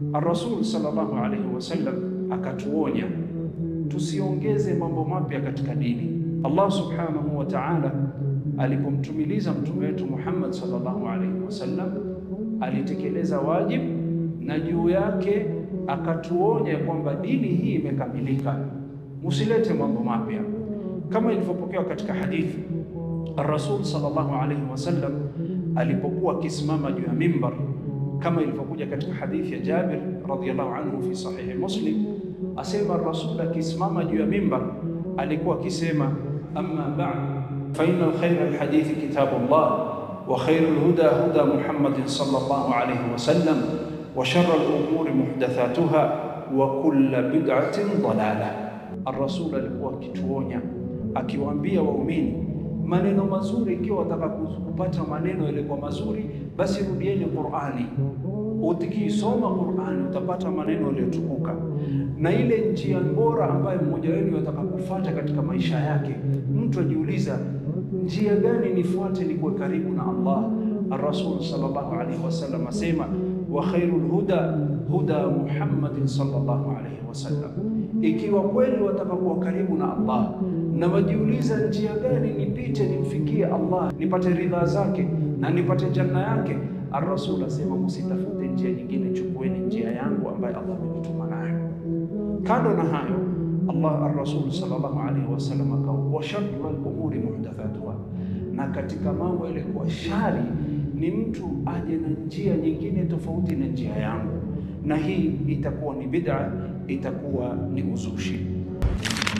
Ar-Rasul sallallahu alaihi wasallam akatuonya tusiongeze mambo mapya katika dini. Allah subhanahu wa ta'ala alipomtumiliza mtume wetu Muhammad sallallahu alaihi wasallam alitekeleza wajibu na juu yake akatuonya kwamba dini hii imekamilika, musilete mambo mapya, kama ilivyopokewa katika hadithi. Ar-Rasul sallallahu alaihi wasallam alipokuwa akisimama juu ya mimbar, kama ilivyokuja katika hadithi ya Jabir radhiyallahu anhu fi sahihi Muslim, asema Rasul akisimama juu ya mimbar alikuwa akisema, amma ba'd fa inna khayra alhadithi kitabullah wa khayra alhuda huda Muhammadin sallallahu alayhi wasallam wa sharra alumuri muhdathatuha wa kulla bid'atin dalalah. Ar-Rasul alikuwa akituonya akiwaambia waumini maneno mazuri. Ikiwa wataka kupata maneno yalikuwa mazuri, basi rudieni Qur'ani. Ukiisoma Qur'ani utapata maneno yaliyotukuka, na ile njia bora ambayo mmoja wenu yataka kufuata katika maisha yake. Mtu ajiuliza njia gani nifuate ni kuwe karibu na Allah. Ar-Rasul sallallahu alaihi wasallam asema wa khairul huda huda Muhammadin sallallahu alaihi wasallam. Ikiwa kweli wataka kuwa karibu na Allah na wajiuliza njia gani nipite nimfikie Allah nipate ridha zake na nipate janna yake, Ar-Rasul asema msitafute njia nyingine, chukueni njia yangu ambayo Allah amenituma nayo. Kando na hayo, Allah Ar-Rasul sallallahu alaihi wasallam akawa wa sharru al-umuri muhdathatuha, na katika mambo yalikuwa shari ni mtu aje na njia nyingine tofauti na njia yangu, na hii itakuwa ni bid'a, itakuwa ni uzushi.